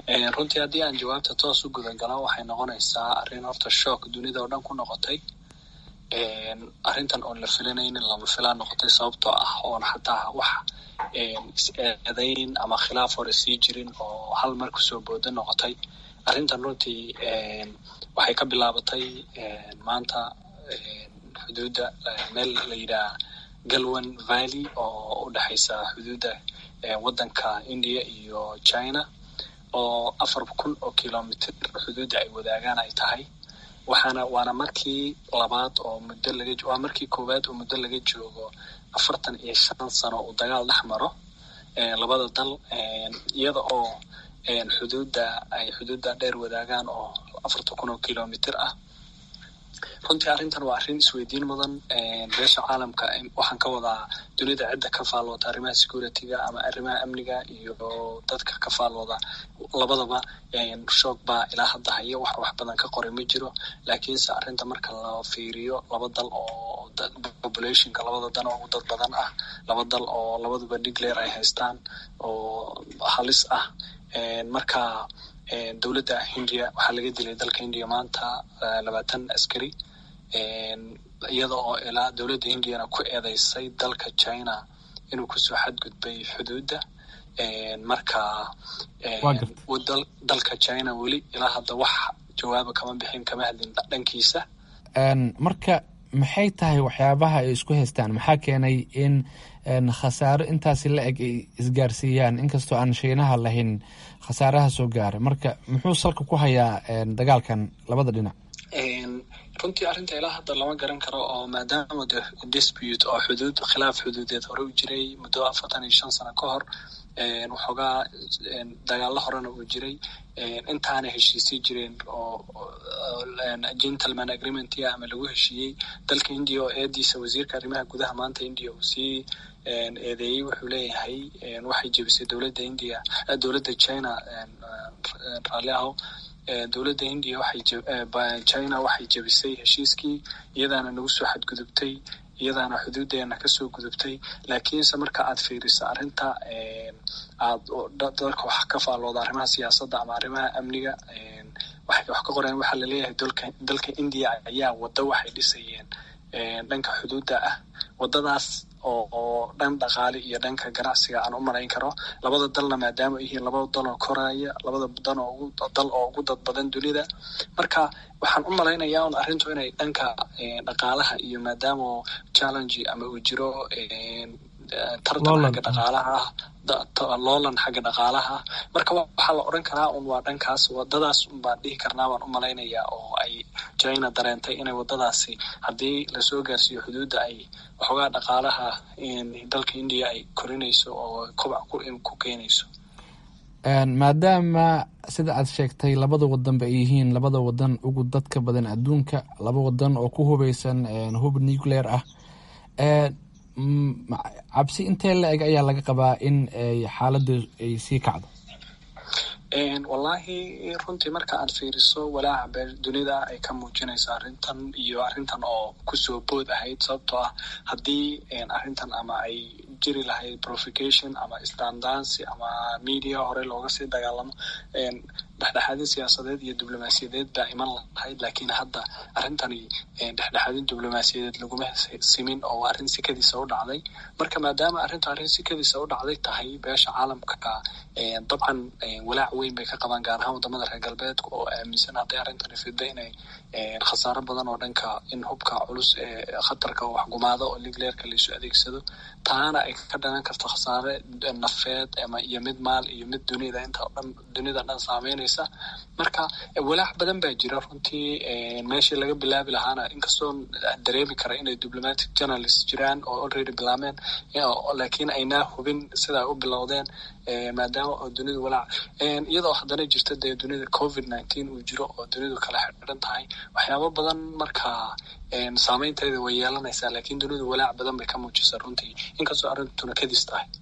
runtii haddii aan jawaabta toos u gudagalo waxay noqonaysaa arrin horta shock dunida oo dhan ku noqotay arrintan oon la filanaynin lama filaan noqotay sababtoo ah oon xataa wax is-eedayn ama khilaaf hore sii jirin oo hal mar kusoo booda noqotay arrintan runtii waxay ka bilaabatay maanta xuduudda meel la yidhaha galwan valley oo u dhexaysa xuduudda waddanka india iyo china oo afar kun oo kilomitr xuduudda ay wadaagaan ay tahay waxaana waana markii labaad oo muddo laga waa markii koowaad oo muddo laga joogo afartan iyo shan sano uu dagaal dhex maro labada dal iyada oo xuduudda ay xuduudda dheer wadaagaan oo afartan kun oo kilomitr ah runtii arrintan waa arrin isweydiin mudan beesha caalamka waxaan ka wadaa dunida cidda ka faalwada arrimaha security-ga ama arrimaha amniga iyo dadka ka faalwada labadaba shoog baa ilaa hadda haya wax wax badan ka qoray ma jiro laakiinse arrinta marka la fiiriyo laba dal oo populationka labada dan oo ugu dad badan ah laba dal oo labaduba nuclear ay haystaan oo halis ah marka dowladda hindiya waxaa laga dilay dalka hindiya maanta labaatan askari iyada oo ilaa dowladda hindiyana ku eedeysay dalka china inuu kusoo xadgudbay xuduudda marka dalka china weli ilaa hadda wax jawaaba kama bixin kama hadlin dhankiisa marka maxay tahay waxyaabaha ay isku haystaan maxaa keenay in khasaaro intaasi la eg ay isgaarsiiyaan inkastoo aan shiinaha lahayn khasaaraha soo gaaray marka muxuu salka ku hayaa dagaalkan labada dhinac runtii arrinta ilaa hadda lama garan karo oo maadaama de dispute oo xuduud khilaaf xuduudeed hore u jiray muddo afartan iyo shan sano ka hor waxoogaa dagaalo horena uu jiray intaana heshiisay jireen oo gentleman agreementia ama lagu heshiiyey dalka india oo eediisa wasiirka arrimaha gudaha maanta india uu sii eedeeyey wuxuu leeyahay waxay jebisay dowladda india dowladda china raalli aho dowladda india waxay china waxay jebisay heshiiskii iyadaana nagu soo xadgudubtay iyadaana xuduudeena kasoo gudubtay laakiinse marka aad fiiriso arrinta aad dalka wax ka faallooda arrimaha siyaasadda ama arrimaha amniga waxay wax ka qoreen waxaa laleeyahay dalka dalka india ayaa waddo waxay dhisayeen dhanka xuduudda ah waddadaas oo oo dhan dhaqaale iyo dhanka ganacsiga aan u malayn karo labada dalna maadaama ay yihiin labada dal oo koraya labada dan oo ugu dal oo ugu dad badan dunida marka waxaan u malaynayaa un arrintu inay dhanka dhaqaalaha iyo maadaama challenge ama uu jiro tartan xagga dhaqaalaha ah loolan xagga dhaqaalaha marka waxaa la odhan karaa un waa dhankaas wadadaas un baan dhihi karnaa baan u malaynayaa oo ay china dareentay inay wadadaasi haddii lasoo gaarsiiyo xuduudda ay waxoogaa dhaqaalaha dalka india ay korinayso oo kobac ku keenayso maadaama sida aad sheegtay labada wadanba ay yihiin labada wadan ugu dadka badan adduunka laba wadan oo ku hubeysan hub nuclear ah cabsi intee la eg ayaa laga qabaa in xaaladda ay sii kacdo wallaahi runtii marka aad fiiriso walaaca bee dunida ay ka muujinayso arrintan iyo arrintan oo kusoo bood ahayd sababtoo ah haddii arrintan ama ay jiri lahayd profication ama standancy ama media hore looga sii dagaalamo dhexdhexaadin siyaasadeed iyo diblomaasiyadeed baa iman lahayd laakiin hadda arrintani dhexdhexaadin diblomaasiyadeed laguma simin oo waa arrin sikadiisa u dhacday marka maadaama arrintu arrin sikadiisa u dhacday tahay beesha caalamka dabcan walaac weyn bay ka qabaan gaar ahaan wadamada reer galbeedka oo aaminsan hadday arrintani fidda inay khasaaro badan oo dhanka in hubka culus ee khatarka waxgumaado oo ligleerka laisu adeegsado taana ay ka dhalan karto khasaare nafeed iyo mid maal iyo mid dunida inta dhan dunida dhan saameynaysa marka walaac badan baa jira runtii meeshii laga bilaabi lahaana inkastoo dareemi kara inay diplomatic journalist jiraan oo already bilaameen laakiin aynaa hubin sidaa u bilowdeen maadaama oo dunidu walaac iyadoo haddana jirta dee dunida covid nineteen uu jiro oo dunidu kala xidhan tahay waxyaabo badan marka saameynteeda way yeelanaysaa laakiin dunidu walaac badan bay ka muujisa runtii inkastoo arrintuna kadis tahay